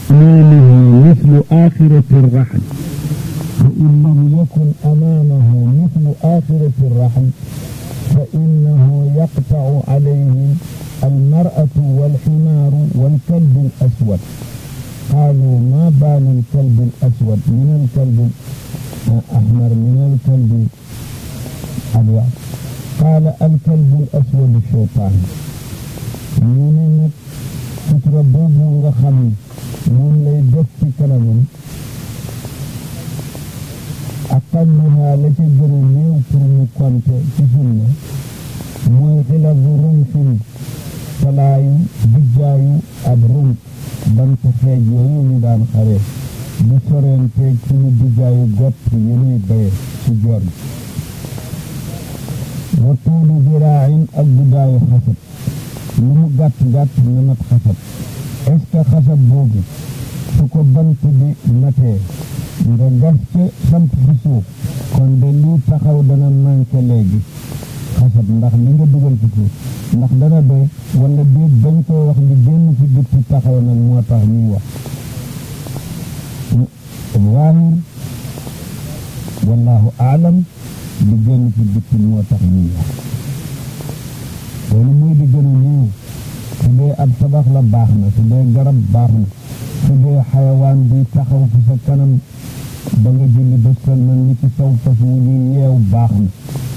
أمامه مثل آخرة الرحل فإن لم يكن أمامه مثل آخرة الرحل فإنه يقطع عليه المرأة والحمار والكلب الأسود قالوا ما بال الكلب الأسود من الكلب الأحمر من الكلب الأبيض قال الكلب الأسود الشيطان ñu ne nag sutura boobu nga xam moom lay def ci kanamam aqalluha la ca gën a néew pour mu konte ci sunna mooy xilafu rumfin salaayu dijjaayu ab rumf bant xeej yooyu ñu daan xare bu soreenteeg suñu dijjaayu gott yenuy baye ci joor gi wa tuulu ziraain ak guddaayu xasab lu mu gàtt gàtt na mat xasab est ce que xasab boobu su ko bant bi matee nga gas ca samp fi suuf kon de lii taxaw dana manqué léegi xasab ndax li nga dugal ci suuf ndax dana doy wala déet bañ koo wax li génn ci bitti taxaw nag moo tax ñuy wax waahir wallahu aalam li génn ci bitti moo tax ñuy wax loolu mooy di gën a néew su dee ab tabax la baax na su dee garab baax na su dee xayawaan bi taxaw fi sa kanam ba nga julli ba sëlmal ni ci saw fas wu ñuy yeew baax na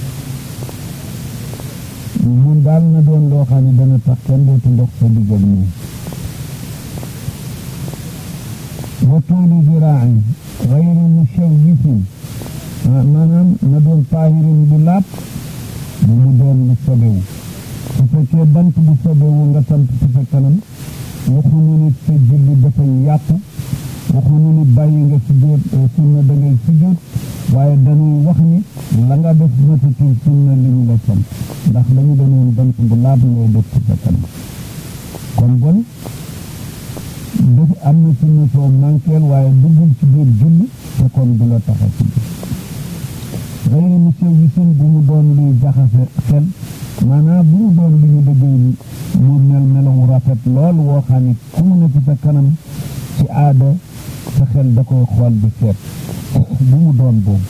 mun daal na doon loo xam ne dana tax kenn dootu ndox sa diggal nii wa tuulu ziraain gayri mushawwisin maanaam na doon taahirin bu laab bu mu doon lu sobewu su fekkee bant bu sobewu nga samp ci sa kanam waxuñu ni sa julli dafay yàqu waxuñu ni bàyyi nga sujjóot sunna da ngay sujjóot waaye dañuy wax ni la nga def matatul sunna li ñu la sant ndax dañu danoon bant bu laab ngay def ci sa kanam kon bon def am na sunna soo manqueel waaye duggul ci biir julli te kon du la taxa ci biir xëyri mu sew wisin bu mu doon luy jaxase xel maanaam bu mu doon lu ñu dëggee mu mel melawu rafet lool woo xam ne ku mu nekk sa kanam ci aada sa xel da koy xool di seet bu mu doon boobu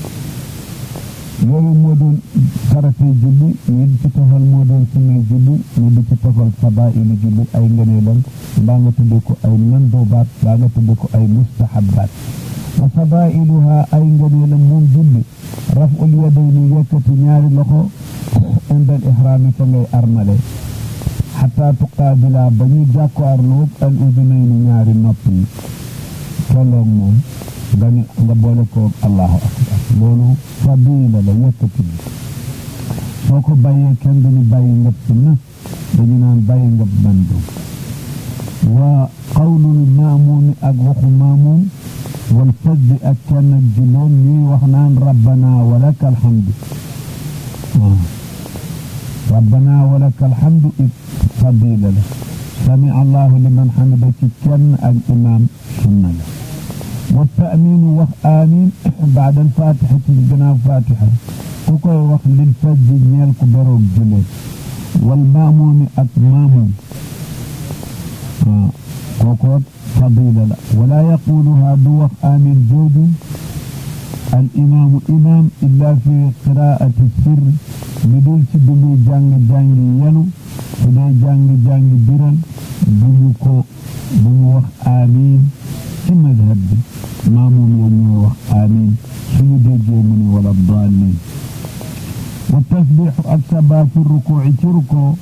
yooyu moo doon faratee julli ñu di ci tofal moo doon sunnay julli ñu di ci tofal fadailu julli ay ngëneelam mbaa nga tudde ko ay mandoobaat mbaa nga tudde ko ay mustahabaat wa fadailuha ay ngëneelam moom julli raful yadayni yëkkati ñaari loxo indal ihraami fa ngay armale xataa tuqaabila ba ñu jàkkaarloog al udunayni ñaari nopp yi tolloog moom nga ne nga boole koog allahu akbar loolu fadila la yëkkati bi soo ko bàyyee kenn duñu bàyyi ngab sunna dañu naan bàyyi ngab mandum wa qawlul maamuumi ak waxu maamuum wal fajdi ak kenn ak juloom ñuy wax naan rabbana walaka alhamdu waaw rabbana walaka alhamdu it fadila la sami allahu liman hamida ci kenn ak imaam sunna la wa taaminu wax amin baada alfatixati gannaaw fatixa ku koy wax lil fajdi ñeel ku beroog julee wal maamuumi ak maamuum waaw kookoot fadila la wala yaquluha du wax amin jooju al imaamu imaam illa fi qiraati sirr lu dul ci bu muy jàng-jàngi yelu su dee jàng-jàngi biral bu ñu ko bu mu wax amin ci madhab bi maamuum ya ñooy wax amin suñu déggee mu ne wala daalin wa tasbixu ak sabaa fi rukuuci ci rukoo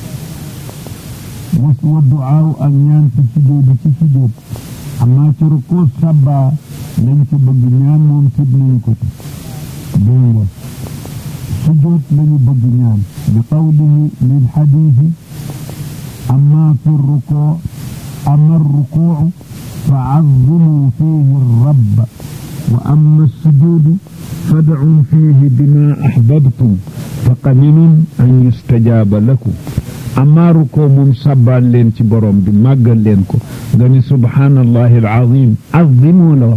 was wa ducaaw ak ñaan ci sujjóot ci sujjóot amaa ci rukoo sabaa lañ ci bëgg ñaan moom sib nañ ko ci dégg nga sujjóot lañu bëgg ñaan bi qawlihi lil xadiisi amaa fi rukoo ama rukuucu fa cazzimuu fiihi rabba wa amma sujuudu fadcuu fiihi bimaa axbabtum fa qaminun an yustajaaba lakum amaa rukoo moom sàbbaal leen ci borom bi màggal leen ko nga ni subhaanallahi alazim azimoo la wax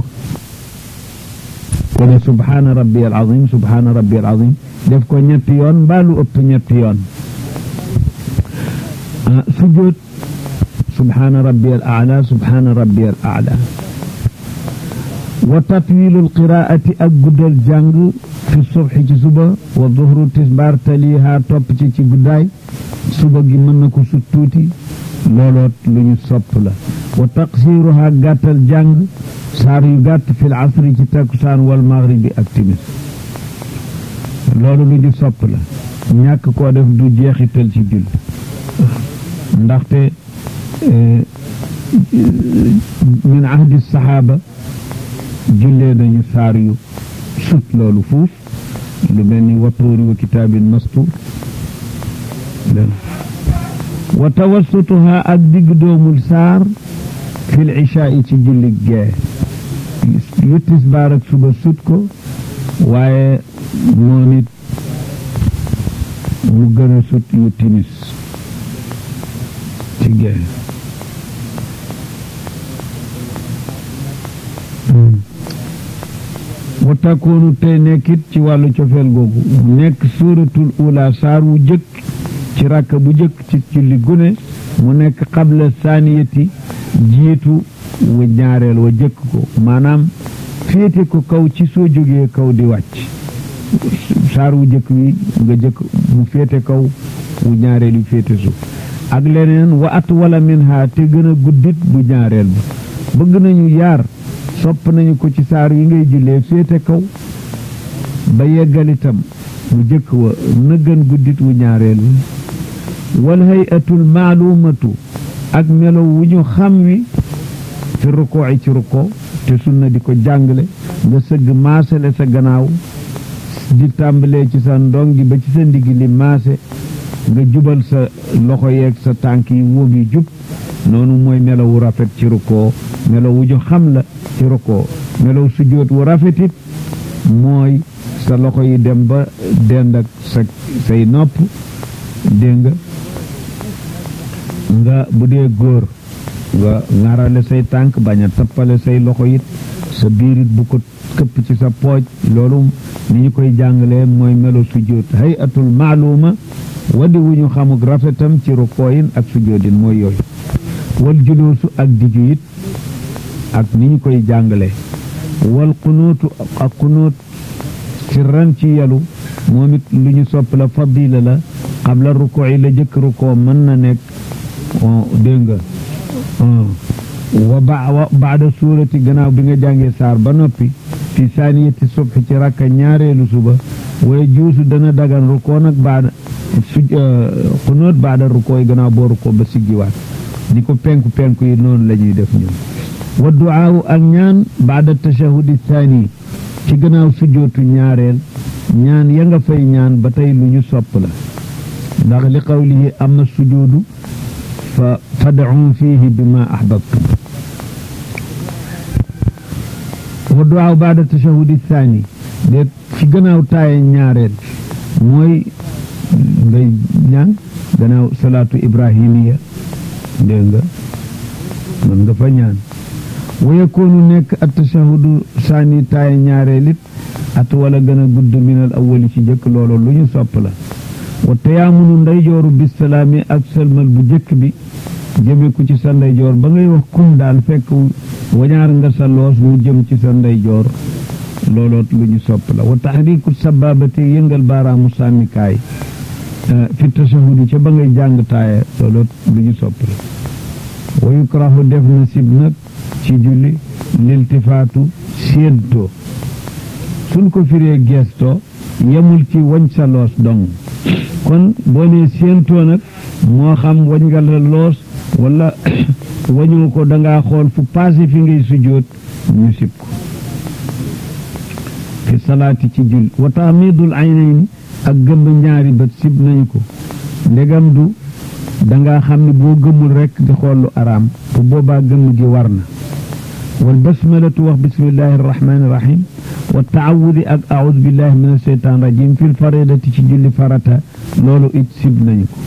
ko ne subhaana rabbi alazim subhaana rabbi alazim def ko ñetti yoon mbaa lu ëpp ñetti yoon sujjóot subhaana rabbi al aala subhaana rabbi al aala wa tatwilul qiraati ak guddal jàng fi subhi ci suba wa duhru tisbaar taliha topp ci ci guddaay suba gi mën na ko sut tuuti looloot lu ñu sopp la wa taqsiruha gàttal jàng saar yu gàtt fil asri ci takkusaan wal maghribi ak timis loolu lu ñu sopp la ñàkk koo def du jeexital ci julli ndaxte min ahdi saxaaba jullee nañu saar yu sut loolu fuuf lu mel ni watuuri wa kitaabin mastuur wa tawassutuha ak digg doomul saar fil ishaa ci julli gee yu tisbaar ak suba sut ko waaye moom it mu gën a sut yu timis ci gee wa takkoonu tey nekkit ci wàllu cofeel googu nekk suuratul ula saar wu jëkk ci rakk bu jëkk ci julli gune mu nekk xabla saaniyati jiitu wa ñaareel wa jëkk ko maanaam féete ko kaw ci soo jógee kaw di wàcc saar wu jëkk wi nga jëkk mu féete kaw wu ñaareel yu féete suuf ak leneen wa at wala min ha te gën a guddit bu ñaareel ba bëgg nañu yaar sopp nañu ko ci saar yi ngay jullee féete kaw ba yeggalitam mu jëkk wa na gën guddit wu ñaareel wi wal hayatul maalumatu ak melo wu ñu xam wi fi rukkoo yi ci rukkoo te sunna di ko jàngale nga sëgg maasale sa gannaaw di tàmbalee ci sa ndongi ba ci sa ndigg li maase nga jubal sa loxo yeeg sa tànk yi wóom yi jub noonu mooy melaw wu rafet ci rukkoo melaw wu ñu xam la ci rukkoo melaw sujjóot wu rafetit mooy sa loxo yi dem ba dend ak sa say nopp dégg nga nga bu dee góor nga ŋarale say tànk bañ a tappale say loxo it sa biirit bu ko këpp ci sa pooj loolu ni ñu koy jàngalee mooy melo sujjóot hayatul maaluma wadi wu ñu xamuk rafetam ci rukkooyin ak sujjóotin mooy yooyu wal juloosu ak diju it ak ni ñu koy jàngalee wal xunuutu ak xunuut sirran ci yalu moom it lu ñu sopp la fadila la xabla rukkoo yi la jëkk rukkoo mën na nekk dégg nga wa ba baada suurati gannaaw bi nga jàngee saar ba noppi fi saaniyati subhi ci rakka ñaareelu suba waaye juusu dana dagan rukkoo nag baada su xunóot baada rukkoo yi gannaaw boo rukkoo ba siggiwaat di ko penku penku yi noonu la ñuy def ñun wa duaawu ak ñaan baada tashahudi saani ci gannaaw sujjootu ñaareel ñaan ya nga fay ñaan ba tey lu ñu sopp la ndax li qawlihi amma sujuudu fa fad'u fihi bima ahbabtum wa duwaaw baada tashahudi thani de ci gannaaw taaye ñaareel mooy ngay ñaan gannaaw salaatu ibrahimiya dégg nga mën nga fa ñaan wa yakunu nekk at tashahudu saani taaye ñaareel it at wala gën a gudd minal awwali ci jëkk loolu lu ñu sopp la wa tayaamunu ndeyjooru bisalaami ak sëlmal bu jëkk bi jëme ko ci sa ndeyjoor ba ngay wax kum daal fekk wañaar nga sa loos mu jëm ci sa ndeyjoor looloot lu ñu sopp la wa tahriku sababati yëngal baaraamu sànnikaay fi tashahudi ca ba ngay jàng taaya looloot lu ñu sopp la wa yukrahu def na sib nag ci julli liltifaatu séentoo suñ ko firee geestoo yemul ci wañ sa loos dong kon boo nee séentoo nag moo xam wañ nga la loos wala wañu ko dangaa xool fu passé fi ngay sujjóot ñu sib ko fi salaati ci jul wa taamidul aynayni ak gëmb ñaari bët sib nañu ko ndegam du dangaa xam ne boo gëmmul rekk di xool lu araam bu boobaa gëmm gi war na wal basmalatu wax bismillahi arrahmani irrahim wa taawudi ak aoudu billahi min asheytan rajim fil faridati ci julli farata loolu it sib nañu ko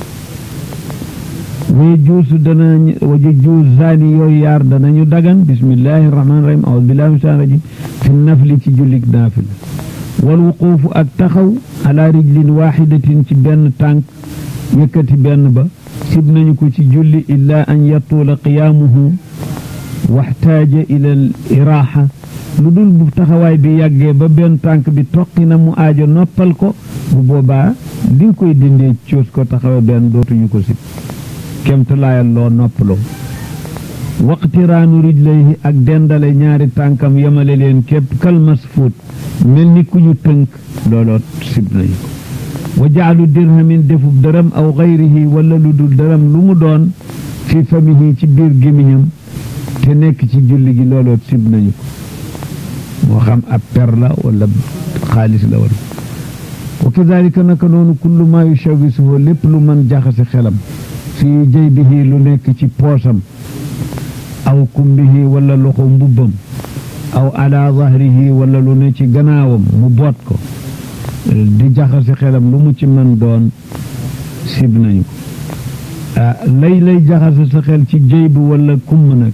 waye juusu dana waje juus zaani yooyu yaar danañu dagan bismillahi irrahmani irrahim aoudu billahi min asheytan rajim fi nafli ci jullik naafila wal wuquufu ak taxaw ala rijlin waxidatin ci benn tànk yëkkati benn ba sib nañu ko ci julli illa an yatuula qiyaamuhu waxtaaja ila al iraaxa lu dul bu taxawaay bi yàggee ba benn tànk bi toqi na mu aajo noppal ko bu boobaa li nga koy dindee coos ko taxawe benn dootuñu ko sib kemtalaayal loo noppaloo waqtiraanu rijlayhi ak dendale ñaari tànkam yemale leen képp kalmas fuut mel ni ku ñu tënk looloo sib nañu ko wa jaalu dirhamin defub dërëm aw gayrihi wala lu dul dërëm lu mu doon fi famihi ci biir gémmiñam te nekk ci julli gi looloo sib nañu ko moo xam ab per la wala xaalis la wala wa kadalika naka noonu kullu ma yushawisuhu lépp lu mën jaxase xelam fii jaybihi lu nekk ci poosam aw kumbihi wala loxo mbubbam aw ala zahrihi wala lu ne ci gannaawam mu boot ko di jaxase xelam lu mu ci mën doon sib nañu ko lay lay jaxase sa xel ci jëy bi wala kumm nag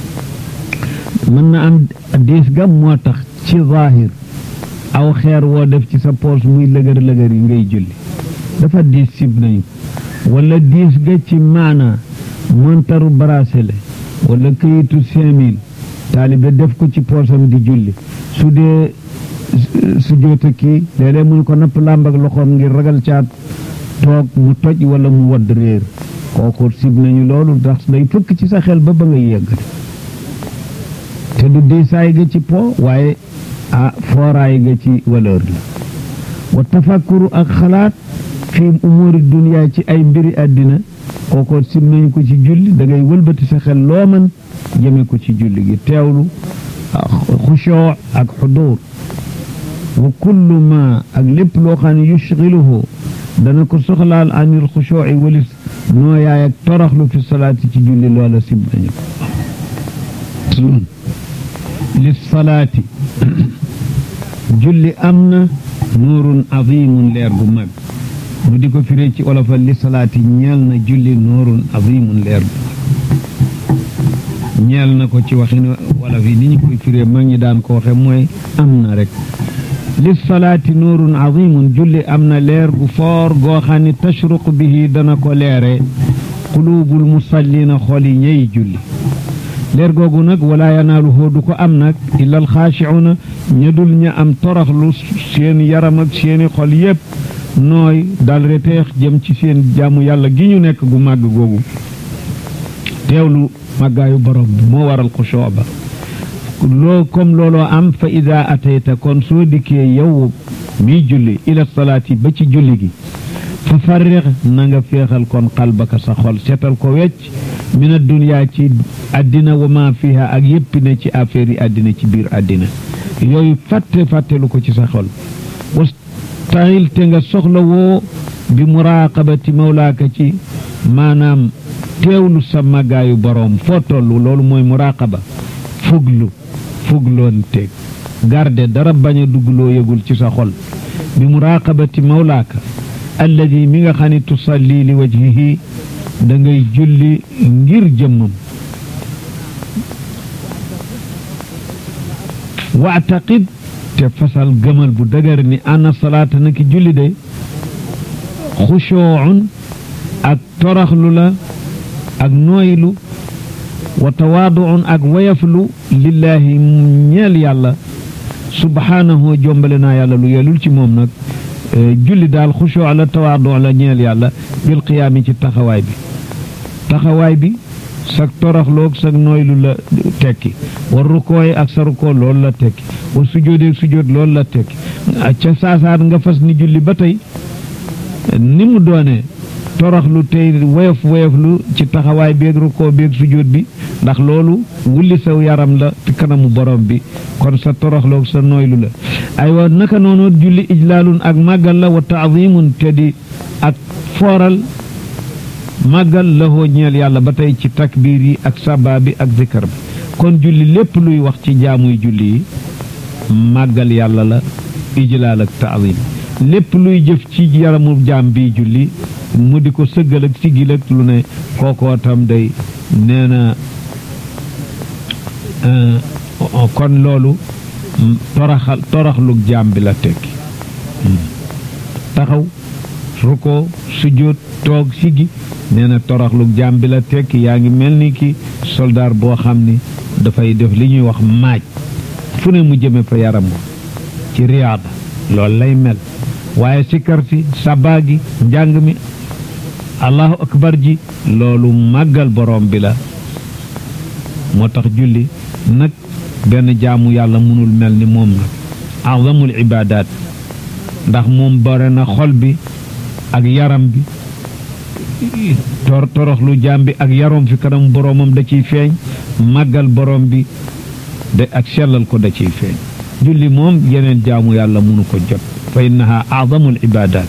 mën na am diis ga moo tax ci zahir aw xeer woo def ci sa poos muy lëgër lëgër yi ngay julli dafa diis sib nañu wala diis ga ci maana montaru bracelet wala këyitu cinq mille taalibe def ko ci poosam di julli su dee su joota kii léeg-léeg mu ko napp làmb ak loxoom ngir ragal caat toog mu toj wala mu wadd réer kooku sib nañu loolu ndax day fëkk ci sa xel ba ba ngay yeggale te du diisaay ga ci po waaye ah fooraay ga ci valeur la wa tafakkuru ak xalaat fi umuri dunya ci ay mbiri àddina kooko sim nañu ko ci julli da ngay wëlbati sa xel loo mën jëme ko ci julli gi teewlu xushoo ak xudur wa kullu ma ak lépp loo xam ne yushgiluhu dana ko soxlaal anil xushooci walis nooyaay ak toroxlu fi salaati ci julli loola sim nañu ko li salaati julli am na nuurun azimun leer gu mag mu di ko firee ci olofal li salaati ñeel na julli nuurun azimun leer gu mag ñeel na ko ci waxin wolof yi ni ñu koy firee mag ñi daan ko waxe mooy am na rek li salaati nuurun azimun julli am na leer gu foor goo xam ne tashruq bihi dana ko leere quluubul musallina xol yi ñey julli leer googu nag wala yanaaluhu du ko am nag illa alxaashicuuna ña dul ña am toroxlu seen yaram ak seeni xol yépp nooy dal reteex jëm ci seen jaamu yàlla gi ñu nekk gu màgg googu teewlu màggaayu borom bi moo waral xushoo ba loo comme looloo am fa ida atayta kon soo dikkee yow miy julli ila salaati ba ci julli gi fa farrix na nga féexal kon xalbaka sa xol seetal ko wecc min adduniyaa ci àddina wa ma fiha ak yépp ne ci affaire yi àddina ci biir àddina yooyu fàtte fàttelu ko ci sa xol wastahil te nga soxla woo bi muraqabati mawlaaka ci maanaam teewlu sa màggaayu boroom foo tollu loolu mooy muraqaba fuglu fugloon teeg garde dara bañ a dugg loo yëgul ci sa xol bi muraqabati mawlaaka alladi mi nga xam ne tusalli li wajhihi da ngay julli ngir jëmmam waataqid te fasal gëmal bu dëgër ni ana salaata naki julli de xushoocun ak toraxlu la ak nooylu wa tawaaduun ak wayaflu lillaahi ñeel yàlla subhaanahu jombale naa yàlla lu yelul ci moom nag julli daal xushoo la tawaadu la ñeel yàlla bil qiyaami ci taxawaay bi taxawaay bi sag toroxloog sag nooylu la tekki war rukooy ak sa rukoo loolu la tekki war sujjóodeeg sujjóot loolu la tekki ca saasaat nga fas ni julli ba tey ni mu doone toroxlu tey woyof woyoflu ci taxawaay beeg rukoo beeg sujjóot bi ndax loolu wulli saw yaram la ci kanamu borom bi kon sa toroxloog sa nooylu la aywa naka noonu julli ijlaalun ak màggal la wa taazimun te di ak fooral màggal lahoo ñeel yàlla ba tey ci takbiir yi ak sabaa bi ak zikar bi kon julli lépp luy wax ci jaamuy julli yi màggal yàlla la ijlaal ak taazim lépp luy jëf ci yaramu jaam bi julli mu di ko sëggal ak sigil ak lu ne kookoo tam day nee na kon loolu toroxal toroxlug jaam bi la tekki taxaw ruko sujjóot toog siggi nee na toroxlu jaam bi la tekki yaa ngi mel ni ki soldaar boo xam ni dafay def li ñuy wax maaj fu ne mu jëme fa yaram ci riyaada loolu lay mel waaye sikkar si sabaa gi njàng mi allahu akbar ji loolu màggal borom bi la moo tax julli nag benn jaamu yàlla mënul mel ni moom nag azamul ibaadaat ndax moom bare na xol bi ak yaram bi tor toroxlu jaam bi ak yarom fi kanam boromam da ciy feeñ màggal borom bi de ak sellal ko da ciy feeñ julli moom yeneen jaamu yàlla mënu ko jot fa innaha azamul ibaadaat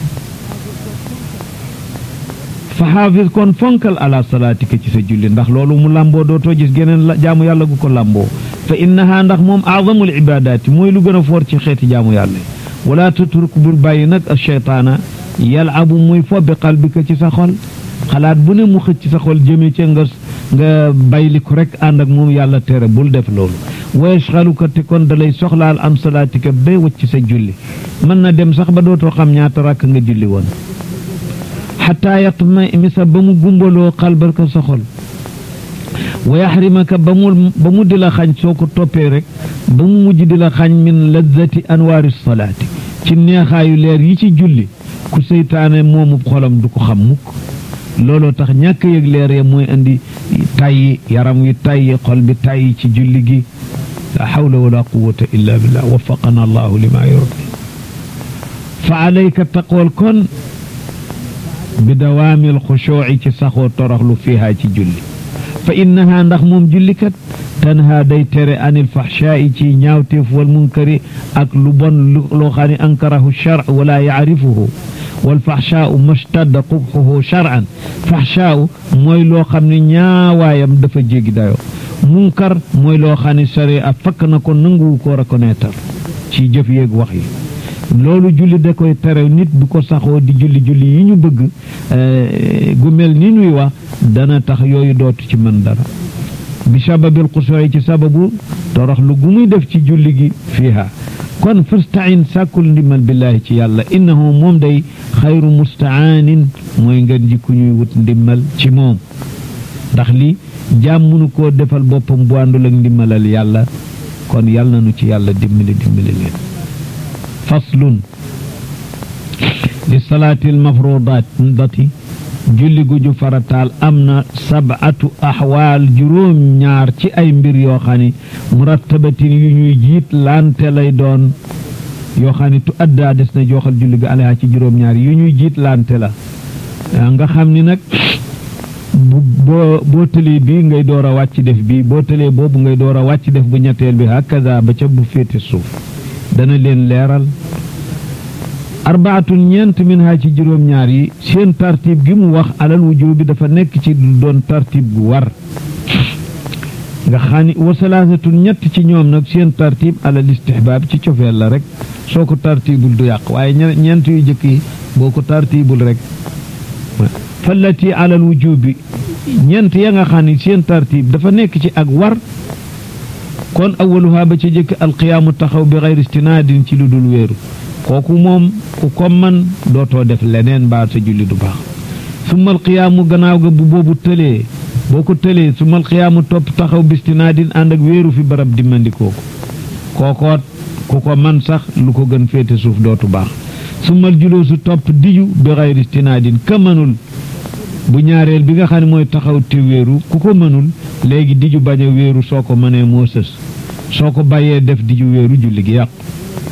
fa xaafis kon fonkal ala salaatika ci sa julli ndax loolu mu làmboo dootoo gis geneen jaamu yàlla gu ko làmboo fa innaha ndax moom azamul ibaadaati mooy lu gën a foor ci xeeti jaamu yàlla wala tutruk bul bàyyi nag a cheytaana yalabu muy fo bi qalbika ci sa xol xalaat bu ne mu xëcc ci sa xol jëmee ca nga nga bayliku rek ànd ak moom yàlla tere bul def loolu wa yashxaluka te kon da lay soxlaal am salaatika ba wacc sa julli mën na dem sax ba dootoo xam ñaata rakk nga julli woon xataa yatma misa ba mu gumbaloo xalbaka sa xol wa yaxrimaka ba mu ba mu di la xañ soo ko toppee rek ba mu mujj di la xañ min lazzati anwaari salaati ci neexaayu leer yi ci julli ku seytaane moomu xolam du ko xam mukk looloo tax ñàkk yëg leer ya mooy indi tayyi yaram wi tayyi xol bi tayyi ci julli gi la hawla wala quwwata illa billah waffaqana allahu lima yurdi fa alayka taqool kon bi dawaamil xushuuci ci saxoo toroxlu fiihaa ci julli fa innaha ndax moom jullikat tanha day tere anil faxshaa'i ci ñaawteef wal munkari ak lu bon loo xam ne ankarahu shar wala yacrifuhu wal faxshaa'u mastadda qubxuhu shar'an faxshaa'u mooy loo xam ne ñaawaayam dafa jéggi dayoo munkar mooy loo xam ne sharia fakk na ko nanguwu ko reconnaître ci jëf yeeg wax yi loolu julli da koy tere nit bu ko saxoo di julli julli yi ñu bëgg gu mel ni nuy wax dana tax yooyu dootu ci mën dara bi sababil xusooy ci sababu torox lu gu muy def ci julli gi fiiha kon fastain sàkkul ndimal billaahi ci yàlla innahu moom day xayru mustaanin mooy ngeen ji ku ñuy wut ndimmal ci moom ndax li jaam mënu koo defal boppam bu àndul ak ndimmalal yàlla kon yàlla na nu ci yàlla dimbali dimbali leen faslun li salaatil mafrudaati julli gu ju farataal am na sabatu axwaal juróom ñaar ci ay mbir yoo xam ne murattabatin yu ñuy jiit lante lay doon yoo xam ne tu addaa des na jooxal julli ga aleha ci juróom ñaar yu ñuy jiit lante la nga xam ni nag boo boo tëlee bi ngay door a wàcc def bi boo tëlee boobu ngay door a wàcc def bu ñetteel bi hakaza ba ca bu féete suuf dana leen leeral arbaatun ñeent min ha ci juróom-ñaar yi seen tartib gi mu wax alal wujub bi dafa nekk ci doon tartib gu war nga xam ni wa salaasatun ñett ci ñoom nag seen tartib alal istihbaab ci cofeel la rek soo ko tartibul du yàq waaye ñeent yu jëkk yi boo ko tartibul rek fallati alal wujub bi ñeent ya nga xam ni seen tartib dafa nekk ci ak war kon awaluha ba ca jëkk alqiyaamu taxaw bi xayri istinaadin ci lu dul wéeru kooku moom ku ko man dootoo def leneen mbaa sa julli du baax summa alqiyaamu gannaaw ga bu boobu tëlee boo ko tëlee summa alqiyaamu topp taxaw bi istinaadin ànd ak wéeru fi barab dimmandikoo ko kookoot ku ko man sax lu ko gën féete suuf dootu baax summa aljuluusu topp diju bi xayri istinaadin ka mënul bu ñaareel bi nga xam ne mooy taxaw te wéeru ku ko mënul léegi diju bañ a wéeru soo ko mënee moo sës soo ko bàyyee def diju wéeru julli gi yàqu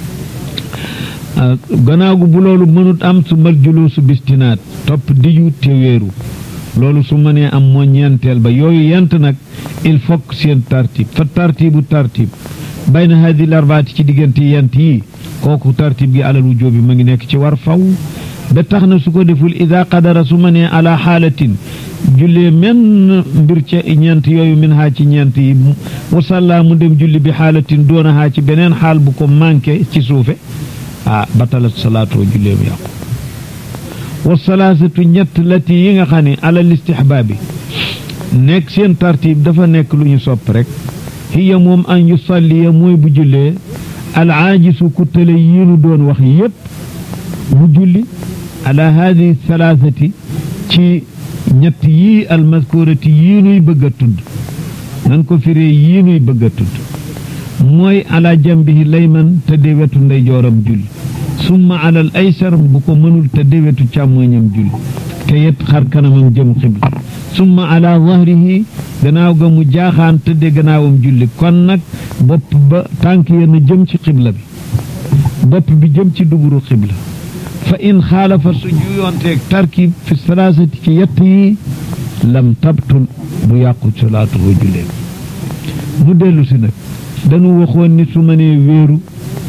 gannaaw gu bu loolu mënut am su mal juluusu bistinaat topp diju te wéeru loolu su mënee am moo ñeenteel ba yooyu yent nag il faut seen tartib fa tartibu tartib bayna hadi l arbaati ci diggante yent yi kooku tartib gi alal wujjóobi ma ngi nekk ci war faw ba tax na su ko deful ida qadara su ma nee ala xaalatin jullee menn mbir ca ñeent yooyu min haa ci ñeent yi wasalla mu dem julli bi xaalatin doona haa ci beneen xaal bu ko manqué ci suufe ah batalat salaatoo jullee mu yàqu wasalaasatu ñett lati yi nga xam ne alal istihbaabi nekk seen tartib dafa nekk lu ñu sopp rek hiya moom an yusalliya mooy bu jullee al aajisu ku tële yi nu doon wax yépp mu julli ala hadihi thalathati ci ñett yii almaskurati yii nuy bëgg a tudd nan ko firee yii nuy bëgg a tudd mooy ala jambihi layman tëdde wetu ndeyjooram julli summa alal aysar bu ko mënul tëdde wetu càmmoñam julli te yet xar kanamam jëm xibla summa ala zahrihi gannaaw ga mu jaaxaan tëdde gannaawam julli kon nag bopp ba tànk yenn jëm ci xibla bi bopp bi jëm ci duburu xibla fa in xaalafa su juyoonteeg tarkib fi salaasati ci yett yi lam tabtul bu yàqu salaatuhu julleem mu dellu si nag dañu waxoon ni su mënee wéeru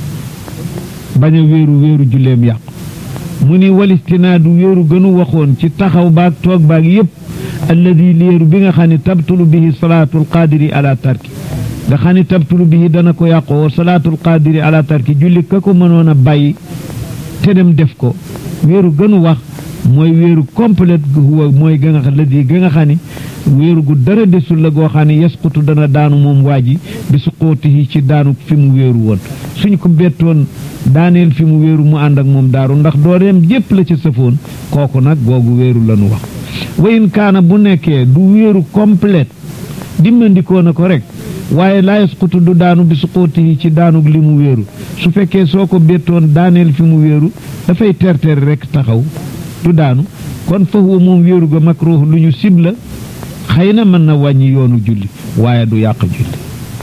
bañ a wéeru wéeru julleem yàqu mu ni walistinaadu wéeru gënu waxoon ci taxaw baag toog baag yépp alladi léeru bi nga xam ne tabtulu bihi salaatul qaadiri ala tarki nga xam ne tabtulu bihi dana ko yàqoo salaatul qaadiri ala tarki julli ka ko mënoon a bàyyi te dem def ko wéeru gënu wax mooy wéeru complète gu huwa mooy ga nga xam ladi ga nga xam ne wéeru gu dara desul la goo xam ne yasqutu dana daanu moom waa ji bi suqootihi ci daanu fi mu wéeru woon suñ ko bettoon daaneel fi mu wéeru mu ànd ak moom daaru ndax dooleem jépp la ca sëfoon kooku nag googu wéeru lanu wax wayin kaana bu nekkee du wéeru complète dimmandikoo na ko rek waaye laa yasqutu du daanu bi suqootihi ci daanug li mu wéeru su fekkee soo ko bettoon daaneel fi mu wéeru dafay terter rek taxaw du daanu kon fa huwa moom wéeru ga makruh lu ñu sib la xëy na mën na wàññi yoonu julli waaye du yàq julli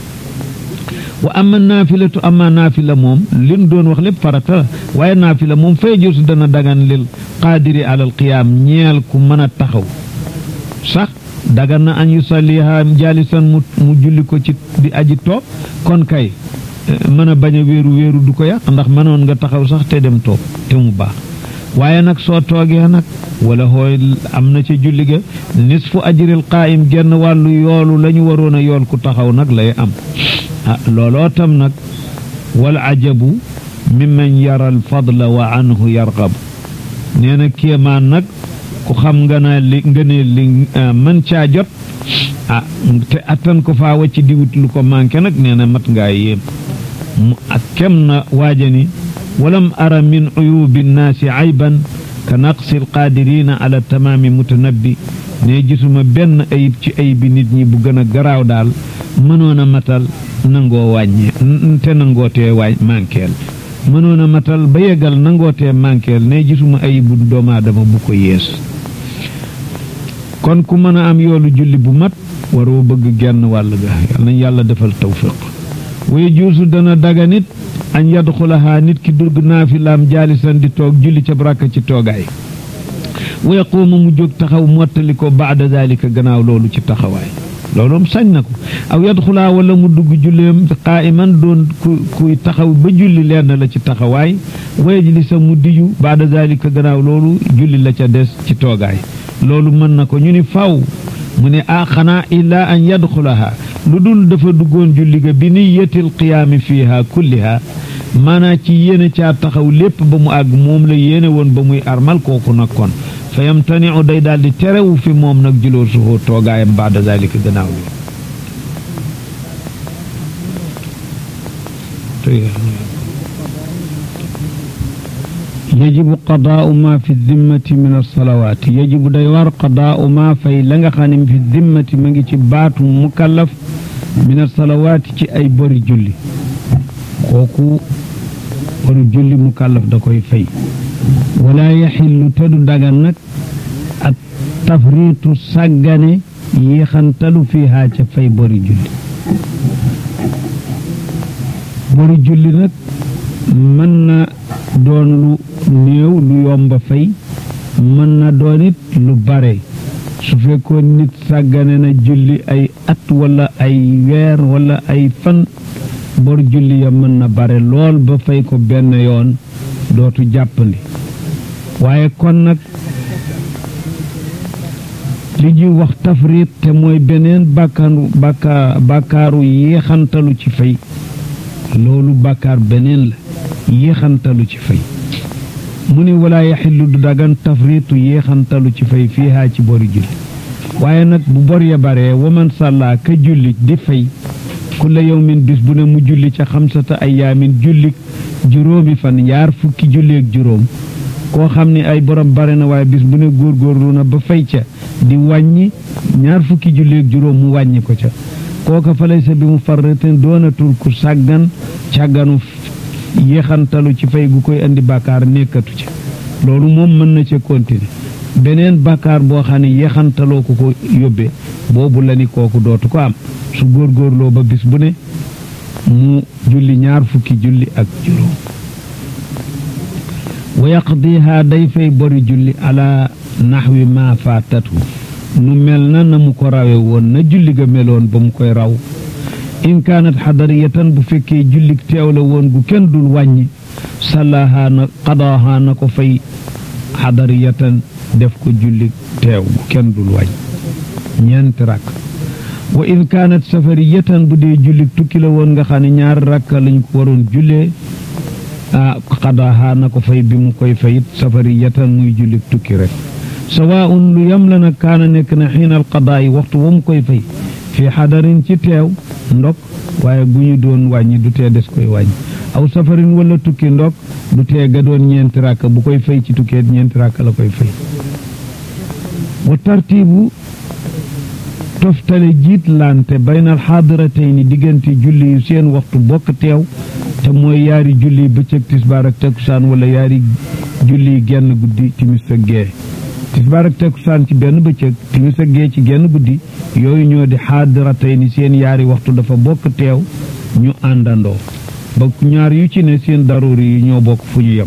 wa ama naafilatu ama naafila moom li nu doon wax lépp farata la waaye naafila moom fay jotu dana dagan lil qaadiri alal qiyaam ñeel ku mën a taxaw sax dagan na an yusalliha jaalisan mu mu julli ko ci di aji toog kon kay mën a bañ a wéeru wéeru du ko yàq ndax mënoon nga taxaw sax te dem toog te mu baax waaye nag soo toogee nag wala hooy am na ca julli ga nisfu ajril qaayim genn wàllu yoolu la ñu waroon a yool ku taxaw nag lay am ah looloo tam nag wal ajabu mimman yara al fadla wa anhu yarqab nee na kéemaan nag ku xam nga na li nga ne li mën caa jot ah te attan ko faa wacc diwut lu ko manqué nag nee na mat ngaa yéem mu ak kem na waajani walam ara min uyubi nnaasi ayban ka naqsi alqaadirina ala tamaami mutanabbi ne gisuma benn ayib ci ayibi nit ñi bu gën a garaaw daal mënoon a matal nangoo wàññe te nangootee waañ manqueel mënoon a matal ba yeggal nangootee manqueel ne gisuma ayibu doomu aadama bu ko yees kon ku mën a am yoolu julli bu mat waroo bëgg genn wàll ga yal nañ yàlla defal tawfiq way juusu dana daga nit añ yadxulahaa nit ki dugg naafilaam jaalisan di toog julli ca baraka ci toogaay wa yaquuma mu jóg taxaw mottali ko baada dalika gannaaw loolu ci taxawaay looloom sañ na ko aw yadxulaa wala mu dugg julleem qaa'iman doon ku kuy taxaw ba julli lenn la ci taxawaay wa yajlisa mu diju baada dalika gannaaw loolu julli la ca des ci toogaay loolu mën na ko ñu ni faw mu ne ah xanaa illaa an yadxulaha lu dul dafa duggoon julli ga bi niyatil qiyaami fiiha kulliha maanaa ci yéene caa taxaw lépp ba mu àgg moom la yéene woon ba muy armal kooku nag kon fa yamtaniu day daal di terewu fi moom nag juloo suhoo toogaayam baada zalika gannaaw li yajibu qadaau ma fi dimmati min alsalawaati yajibu day war qadaau ma fay la nga xam ne fi dimmati ma ngi ci baatu mukallaf min alsalawaati ci ay bori julli kooku bori julli mukallaf da koy fay wala yaxillu te du dagan nag ak tafriitu sàggane yéexantalu fiihaa ca fay bori julli bori julli nag mën na doon lu néew lu yomba fay mën na doon it lu bare su fekkoon nit sàggane na julli ay at wala ay weer wala ay fan bor julli ya mën na bare lool ba fay ko benn yoon dootu jàppandi waaye kon nag li ñuy wax tafrit te mooy beneen bàkkaaru bàkkaa bàkkaaru yéexantalu ci fay loolu bàkkaar beneen la yéexantalu ci fay mu ni walaa yaxillu du dagan tafritu yéexantalu ci fay fiihaa ci bori julli waaye nag bu bor ya baree waman sàllaa ka julli di fay kulla yawmin bis bu ne mu julli ca xamsata ayaamin julli juróomi fan yaar fukki julli ak juróom koo xam ne ay borom bare na waaye bis bu ne góorgóorlu na ba fay ca di wàññi ñaar fukki julli ak juróom mu wàññi ko ca kooka fa lay sa bi mu farratin doonatul ku sàggan càgganu yéexantalu ci fay gu koy indi bàkkaar nekkatu ca loolu moom mën na ca continuer beneen bàkkaar boo xam ne yéexantaloo ko ko yóbbee boobu la ni kooku dootu ko am su góorgóorloo ba bis bu ne mu julli ñaar fukki julli ak juróom wa yaqdiha day fay bori julli ala naxwi ma faatatu nu mel na na mu ko rawe woon na julli ga meloon ba mu koy raw in kaanat xadariyatan bu fekkee jullik teew la woon gu kenn dul wàññi sallaha na qadaaha na ko fay xadariyatan def ko jullik teew gu kenn dul wàññi ñeenti rakk wa in kaanat safariyatan bu dee jullik tukki la woon nga xam ne ñaari rakka lañ ko waroon jullee ah qadaaha na ko fay bi mu koy fayit safariyatan muy jullik tukki rek sawaun lu yam la nag kaana nekk na xiinal qadaa yi waxtu wa mu koy fay fii xadarin ci teew ndok waaye bu ñu doon wàññi du tee des koy wàññi aw safarin wala tukki ndok du tee ga doon ñeenti rakk bu koy fay ci tukkeet ñeenti rakk la koy fay wa tartiibu toftale jiit lante baynal xaadiratayni diggante julli yu seen waxtu bokk teew te mooy yaari julli bëccëg tisbaar ak takkusaan wala yaari julli genn guddi timis ak gee tisbaar ak takkusaan ci benn bëccëg timis ak gee ci genn guddi yooyu ñoo di xaadiratayni seen yaari waxtu dafa bokk teew ñu àndandoo ba ñaar yu ci ne seen daruri yi ñoo bokk fu ñu yem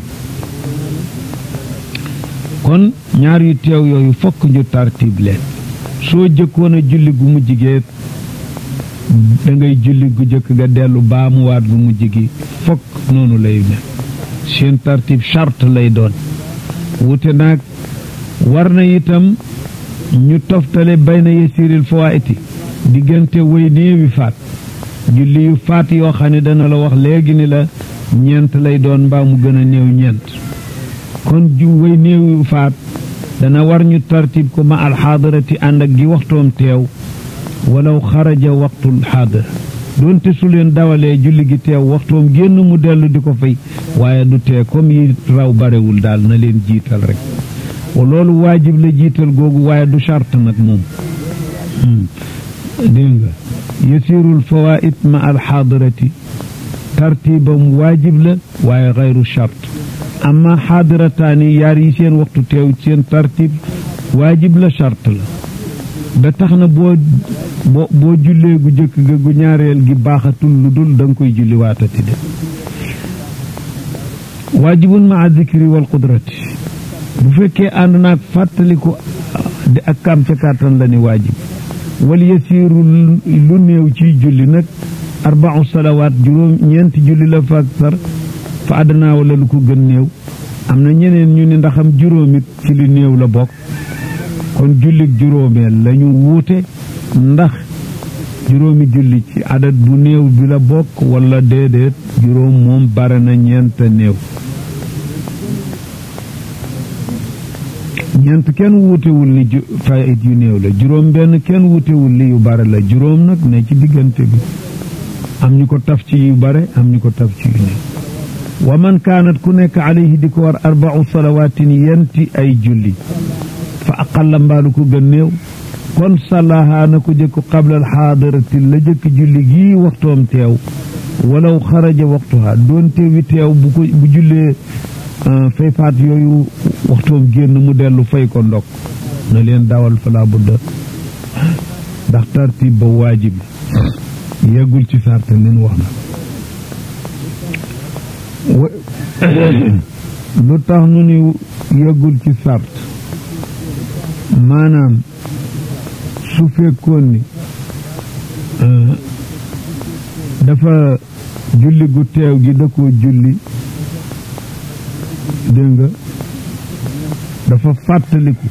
kon ñaar yu teew yooyu fokk ñu tartib leen soo jëkkoon a julli gu mujj gee da ngay julli gu jëkk ga dellu baamuwaat gu mujj gi fokk noonu lay ne seen tartib charte lay doon wute naag war na itam ñu toftale bayna yasiril fawaiti diggante way néewi faat julli yu faat yoo xam ne dana la wax léegi ni la ñeent lay doon mbaa mu gën a néew ñeent kon ju way néewi faat dana war ñu tartib ko ma alxaadarati ànd ak gi waxtoom teew walaw xaraja waxtul xaadara doonte su leen dawalee julli gi teew waxtoom génn mu dellu di ko fay waaye du tee comme yi raw barewul daal na leen jiital rek loolu waajib la jiital googu waaye du charte nag moom dégg nga yasirul fawaid ma alxaadarati tartibam waajib la waaye xayru charte amma xaadirataani yaar yi seen waxtu teew seen tartib waajib la charte la ba tax na boo boo boo jullee gu jëkk ga gu ñaareel gi baaxatul lu dul da nga koy julli waatati de waajibun maa zikri wal qudrati bu fekkee ànd naag fàttaliku di ak kam ca kàttan la ni waajib wal yasiiru lu néew ci julli nag arbau salawaat juróom ñeenti julli la fa sar fa àddanaa wala lu ko gën néew am na ñeneen ñu ni ndaxam juróomit ci li néew la bokk kon jullik juróomeel lañu wuute ndax juróomi julli ci adat bu néew bi la bokk wala déedéet juróom moom bare na ñeent néew ñeent kenn wuutewul ni fayit yu néew la juróom benn kenn wuutewul li yu bare la juróom nag ne ci diggante bi am ñu ko taf ci yu bare am ñu ko taf ci yu néew wa man kaanat ku nekk alayhi di ko war arbau salawaatin yenti ay julli fa aqalla mbaalu ko gën néew kon salaha na ko jëkk qabla alxaadarati la jëkk julli gii waxtoom teew walaw xaraja waxtuha doonte wi teew bu ko bu jullee fay faat yooyu waxtoom génn mu dellu fay ko ndok na leen dawal fala budda ndax tartib ba waajib yeggul ci sarte leen wax na lu tax nu ni yeggul ci sart maanaam su fekkoon ni dafa julli gu teew gi da koo julli dégg nga dafa fàttaliku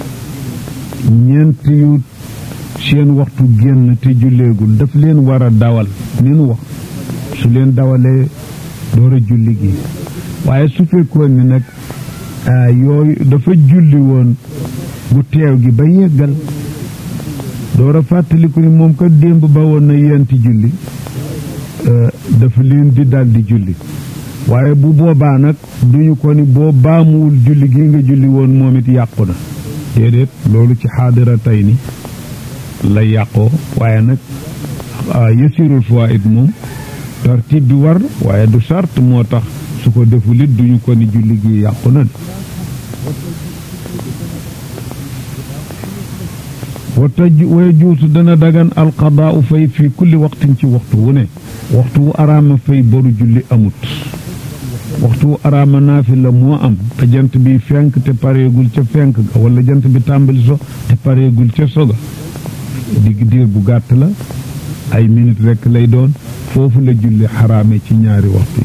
ñeent yu seen waxtu génn te julleegul daf leen war a dawal ni nu wax su leen dawalee door a julli gi waaye su fekkoon ni nag yooyu dafa julli woon gu teew gi ba yeggal door a fàttaliku ni moom ko démb ba woon na yenti julli dafa leen di dal di julli waaye bu boobaa nag duñu ko ni boo baamuwul julli gi nga julli woon moom it yàqu na déedéet loolu ci xaadira tey ni la yàqoo waaye nag yësirul fawaid moom tartib bi war waaye du sart moo tax su ko deful it duñu ko ni julli gi yàqu na wa taj wa juutu dana dagan alqadaau fay fi kulli waqtin ci waxtu wu ne waxtu wu araama fay boru julli amut waxtu wu araama naafila moo am te jant bi fenk te pareegul ca fenk ga wala jant bi tàmbali so te pareegul ca soga digg diir bu gàtt la ay minute rekk lay doon foofu la julli xaraame ci ñaari waxtu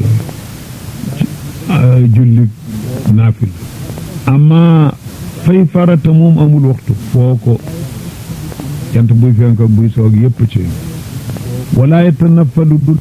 yooyu julli naafila ama fay farata moom amul waxtu foo ko jant buy fenk ak buy soog yépp ci wala yatanafalu dul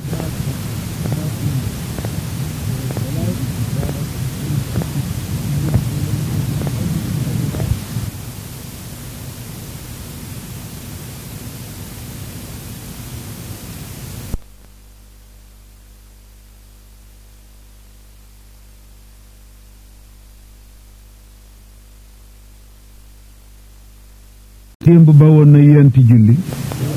témb ba woon na yenti julli